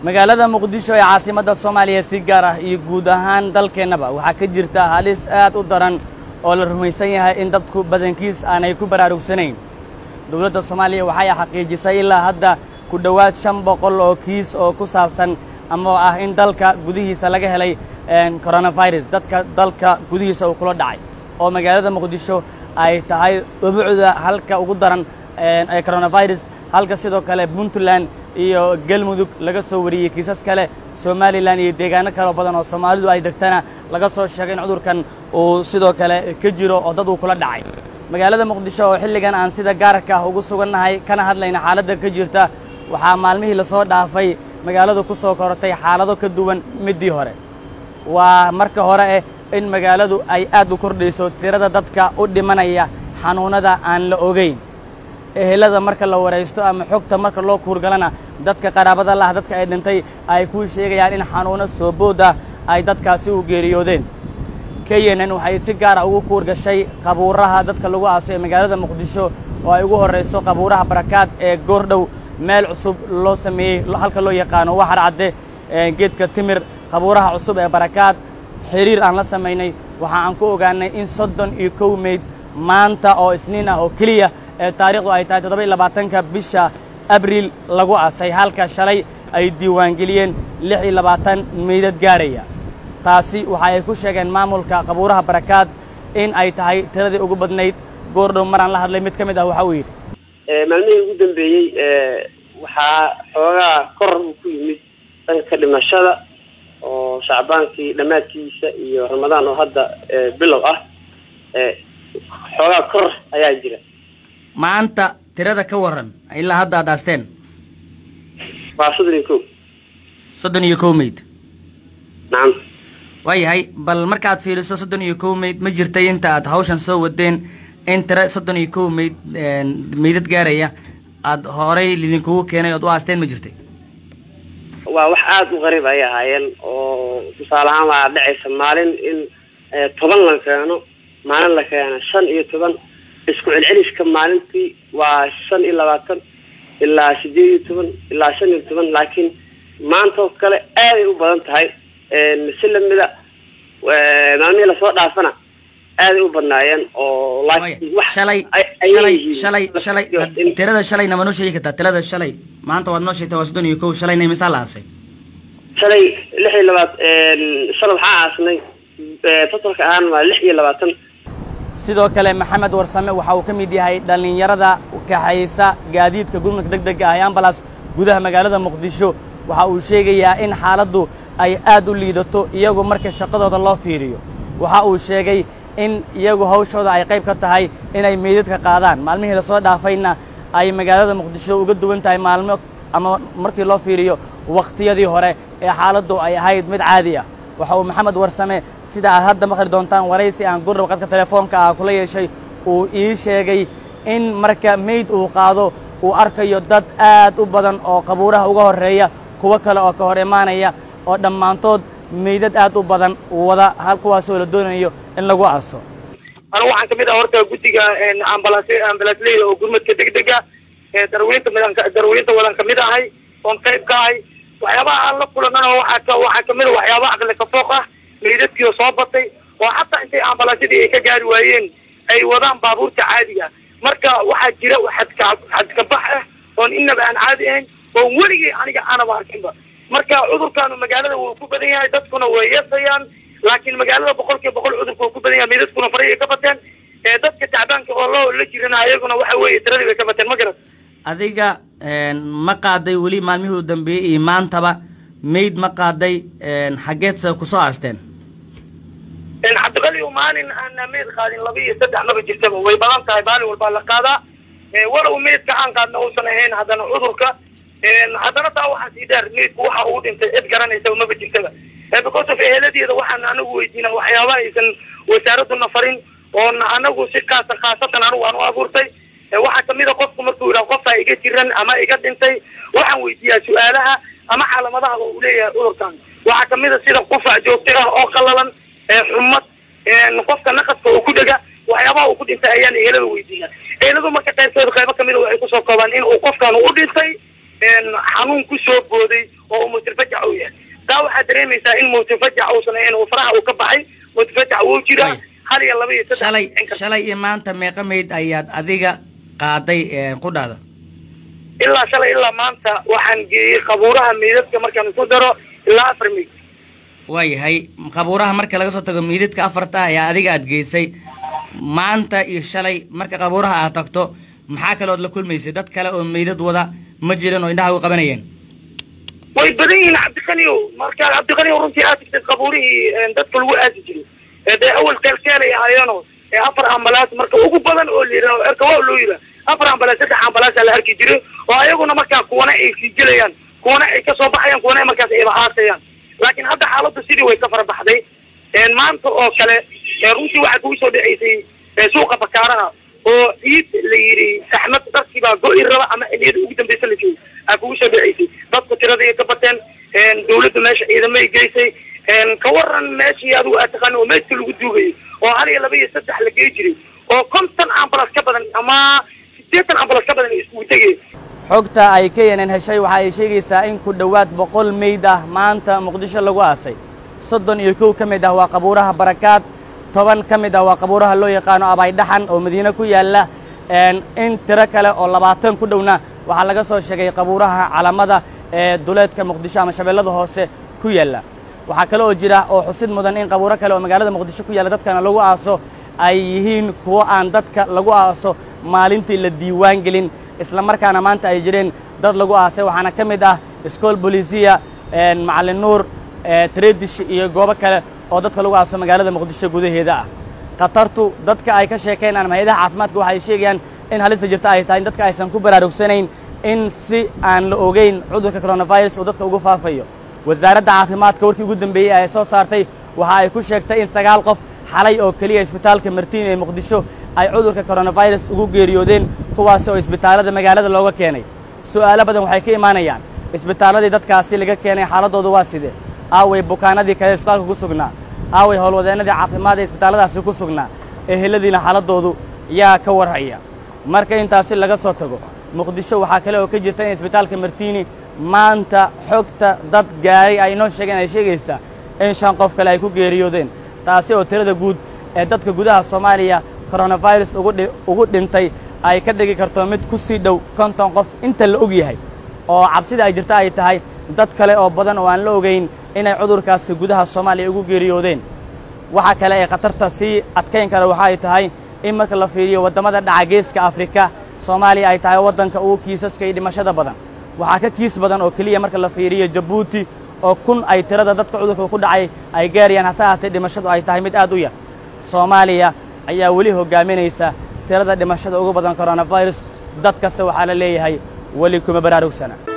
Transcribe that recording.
magaalada muqdisho ee caasimadda soomaaliya si gaar ah iyo guud ahaan dalkeennaba waxaa ka jirta halis aad u daran oo la rumaysan yahay in dadku badankiis aanay ku baraarugsanayn dowladda soomaaliya waxay xaqiijisay ilaa hadda ku dhowaad shan boqol oo kiis oo ku saabsan ama ah in dalka gudihiisa laga helay coronavirus dadka dalka gudihiisa uu kula dhacay oo magaalada muqdisho ay tahay ubucda halka ugu daran ee coronavirus halka sidoo kale puntland iyo galmudug laga soo wariyey kiisas kale somalilan iyo deegaano kaleo badan oo soomaalidu ay degtana laga soo sheegay in cudurkan uu sidoo kale ka jiro oo dad uu kula dhacay magaalada muqdisho oo xilligan aan sida gaarka ah ugu sugannahay kana hadlayna xaaladda ka jirta waxaa maalmihii lasoo dhaafay magaaladu ku soo korotay xaalado ka duwan middii hore waa marka hore eh in magaaladu ay aad u kordhayso tirada dadka u dhimanaya xanuunnada aan la ogayn ehelada marka la waraysto ama xogta marka loo kuurgalana dadka qaraabada lah dadka ay dhintay ay kuu sheegayaan in xanuunno soo bood ah ay dadkaasi u geeriyoodeen kenyan waxay si gaara ugu kuurgashay qabuuraha dadka lagu aaso ee magaalada muqdisho oo ay ugu horrayso qabuuraha barakaad ee goordhow meel cusub loo sameeyey halka loo yaqaano waxar cadde geedka timir qabuuraha cusub ee barakaad xiriir aan la samaynay waxa aan ku ogaanay in soddon iyo kow meyd maanta oo isniin ah oo keliya ee taariikhdu ay tahay toddoba iyo labaatanka bisha abriil lagu aasay halka shalay ay diiwaangeliyeen lix iyo labaatan meydad gaaraya taasi waxa ay ku sheegeen maamulka qabuuraha barakaad in ay tahay tiradii ugu badnayd goordhow maraan la hadlay mid ka mid ah waxa uu yidhi maalmihii ugu dambeeyey waxaa xoogaa kor uu ku yimid dhanka dhimashada oo shacbaankii dhammaadkiisa iyo ramadaan oo hadda bilow ah xoogaa kor ayaa jira maanta tirada ka warran ilaa hadda aad aasteen waa soddon iyo kow soddon iyo kow meyd nacam waayahay bal markaad fiiriso soddon iyo kow meyd ma jirtay inta aad hawshan soo wadeen in tira soddon iyo kow meyd meydad gaaraya aada horay lidinkugu keenay ood u aasteen ma jirtay waa wax aada u qariib ayay ahaayeen oo tusaale ahaan waa dhacaysa maalin in toban la keeno maalin la keeno shan iyo toban isku celceliska maalintii waa shan iyo labaatan ilaa sideed iyo toban ilaa shan iyo toban laakiin maanta oo kale aaday u badan tahay si lamida maalmihii lasoo dhaafana aaday u badnaayeen oo laakiin wax shalay shalay shalay shalay tirada shalayna ma noo sheegi kartaa tirada shalay maanta waad noo sheegtay waa soddon iyo kow shalayna imisaa la aasay shalay lix iyo labaat shalay waxaa aasnay totalka ahaan waa lix iyo labaatan sidoo kale maxamed warsame waxa uu ka mid yahay dhallinyarada kaxaysa gaadiidka gurmadka deg dega ah ee ambalas gudaha magaalada muqdisho waxa uu sheegayaa in xaaladdu ay aad u liidato iyagu marka shaqadooda loo fiiriyo waxa uu sheegay in iyagu hawshooda ay qayb ka tahay inay meydadka qaadaan maalmihii lasoo dhaafayna ay magaalada muqdisho uga duwan tahay maalmo ama markii loo fiiriyo wakhtiyadii hore ee xaaladdu ay ahayd mid caadi ah waxa uu maxamed warsame sida aad hadda maqli doontaan waraysi aan gurdhab qadka telefoonka ah kula yeeshay uu ii sheegay in marka meyd uu qaado uu arkayo dad aad u badan oo qabuuraha uga horreeya kuwo kale oo ka hor imaanaya oo dhammaantood meydad aad u badan wada hal kuwaasoo la doonayo in lagu aaso anigu waxaan kamid ah horta guddiga ambalaas ambalaasleyda oo gurmadka degdega darweynta midan darweynta wadan kamid ahay oon qayb ka ahay waxyaabaha aan la kulanana waxaa waxaa kamid a waxyaabaha aqli ka fooq ah meydadkii oo soo batay oo xataa intay ambalaasyadii ay ka gaari waayeen ay wadaan baabuurta caadiga marka waxaa jira xadka xadkabax ah oon inaba aan caadi ahayn oon weligay aniga aanaba arkinba marka cudurkaanu magaalada wuu ku badan yahay dadkuna way yeesayaan laakiin magaalada boqol kiiba boqol cudurka wuu ku badan yahay meydadkuna faray ay ka bateen dadka tacbaanka oo loo la jirana ayaguna waxa weeye tiradii bay ka bateen ma garan adiga ma qaaday weli maalmihii u dambeeyey iyo maantaba meyd ma qaaday xaggeedse kusoo aasteen cabdiqali maalin aan meyd qaadin laba iyo saddex maba jirtaba way badan tahay maalin walbaa la qaadaa walow meydka aan qaadna uusan ahayn haddana cudurka haddana taa waxaa sii dheer meydku waxa uu dhintay cid garanaysa maba jirtaba because of eheladeeda waxaan anagu weydiina waxyaaba aysan wasaaraduna farin oon anagu si kaasa khaasatan anigu aan u abuurtay waxaa kamid a qofku markuu yidhaha qofaa iga jiran ama iga dhintay waxaan weydiiyaa su-aalaha ama caalamadaha uu leeyahay cudurkan waxaa kamid a sida qufac joogto ah oo qalalan xumad qofka naqaska oo ku dhega waxyaabaha uu ku dhintay ayaan ehelada weydiiya eheladu marka qaybtooda qaybo kamida waxay kusoo koobaan in uu qofkan u dhintay xanuun kusoo booday oo umutirfe dareemaysaa in mutafajac uusan ahayn oo faraha uu ka baxay mutafajac wuu jiraa Way. hal iyo laba iyo saddex shalay in kasta. shalay iyo maanta meeqa mayd ayaad adiga qaaday ee, qudhaada ilaa shalay ilaa maanta waxaan geeyey qabuuraha meydadka markaan isku daro ilaa afar meyd waayahay qabuuraha marka laga soo tago miidadka afarta ayaa adiga aad geysay maanta iyo shalay marka qabuuraha aad tagto maxaa kalood la kulmaysay dad kale oo meydad wada ma jirin oo indhaha u qabanayeen way badan yihiin cabdiqaniyow marka cabdiqaniyow runtii aad tagtay qabuurihii een, dadka lagu aasi jiray ee dee awal keelkeelay ahaayeeno ee afar ambalaas marka ugu badan oo la yidhaho erkawa loo yidhaha afar ambalaas saddex ambalaasaa la arki jiray oo ayaguna markaa kuwana ay sii gelayaan kuwana ay kasoo baxayaan kuwana ay markaas ayba aasayaan laakiin hadda xaaladda sidii way ka fara baxday een, maanta oo kale ee, runtii waxaa kugu soo dhaceysay ee, suuqa bakaaraha oo ciid la yidhi axmed darkii baa go-i raba ama xiliyada ugu dambeysa la joogay aa kugu soo dhaceysay dadku tiradii ka bateen een, dawladda meesha ciidamay geysay een, ka waran meeshii adigu aad taqaana oo meydka lagu duugayay oo hal iyo laba iyo saddex la gey jiray oo konton ambalas ka badan ama sideetan ambalas ka badan ay iskugu tegayeen xogta ay knn heshay waxa ay sheegaysaa in ku dhowaad boqol meyd ah maanta muqdisho lagu aasay soddon iyo kow ka mid ah waa qabuuraha barakaad toban ka mid ah waa qabuuraha loo yaqaano abaydhaxan oo madiine ku yaalla een, in tiro kale oo labaatan ku dhowna waxaa laga soo sheegay qabuuraha calamada ee duleedka muqdisho ama shabeellada hoose ku yaalla waxaa kale oo jira oo xusid mudan in qabuuro kale oo magaalada muqdisho ku yaalla dadkana lagu aaso ay yihiin kuwo aan dadka lagu aaso maalintii la diiwaan gelin isla markaana maanta ay jireen dad lagu aasay waxaana ka mid ah iskool bolisiya macalin nuur tredish iyo goobo kale oo dadka lagu aaso magaalada muqdisho gudaheeda ah khatartu dadka ay ka sheekaynaan hay-adaha caafimaadka waxay sheegayaan in halista jirta ay tahay in dadka aysan ku baraarugsanayn in si aan la ogeyn cudurka coronavirus uu dadka ugu faafayo wasaaradda caafimaadka warkii ugu dambeeyey ay soo saartay waxa ay ku sheegtay in sagaal qof xalay oo keliya isbitaalka martiin ee muqdisho ay cudurka coronavirus ugu geeriyoodeen kuwaasi oo isbitaallada magaalada looga keenay su'aalo badan waxay ka imaanayaan isbitaalladii dadkaasi laga keenay xaaladdooda waa sidee aaway bukaanadii kale isbitaalka ku sugnaa aaway howlwadeennadii caafimaad ee isbitaalladaasi ku sugnaa eheladiina xaaladdoodu yaa ka warhaya marka intaasi laga soo tago muqdisho waxaa kale oo ka jirta in isbitaalka martiini maanta xogta dad gaaray ay inoo sheegeen ay sheegaysaa in shan qof kale ay ku geeriyoodeen taasi oo tirada guud ee dadka gudaha soomaaliya coronavirus ugu dhintay ay ka dhigi karto mid ku sii dhow konton qof inta la og yahay oo cabsida ay jirta ay tahay dad kale oo badan oo aan la ogayn inay cudurkaasi gudaha soomaaliya ugu geeriyoodeen waxa kale ee khatarta sii adkayn kara waxa ay tahay in marka la fiiriyo waddamada dhaca geeska afrika soomaaliya ay tahay waddanka ugu kiisaska iyo dhimashada badan waxaa ka kiis badan oo keliya marka la fiiriyo jabuuti oo kun ay tirada dadka cudurka ku dhacay ay gaarayaan hase ahaatee dhimashadu ay tahay mid aad u yar soomaaliya ayaa weli hoggaaminaysa tirada dhimashada ugu badan coronavirus dadkase waxaa la leeyahay weli kuma baraarugsana